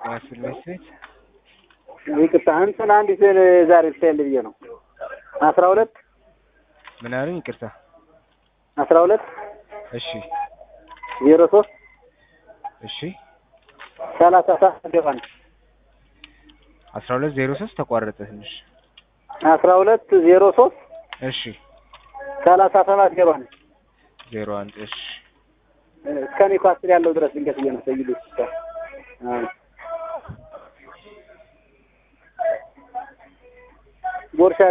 ያስል ቤት ይቅርታ እንትን አንዲት ዛሬ ልታይል ብዬ ነው። አስራ ሁለት ምን አሉኝ? ይቅርታ አስራ ሁለት እሺ ዜሮ ሶስት እሺ ሰላሳ ሰባት ገባ ነው። አስራ ሁለት ዜሮ ሶስት ተቋረጠ ትንሽ አስራ ሁለት ዜሮ ሶስት እሺ ሰላሳ ሰባት ገባ ነው። ዜሮ አንድ እሺ እስከ እኔ ኳስር ያለው ድረስ ድንገት እየመሰይሉ ቦርሻ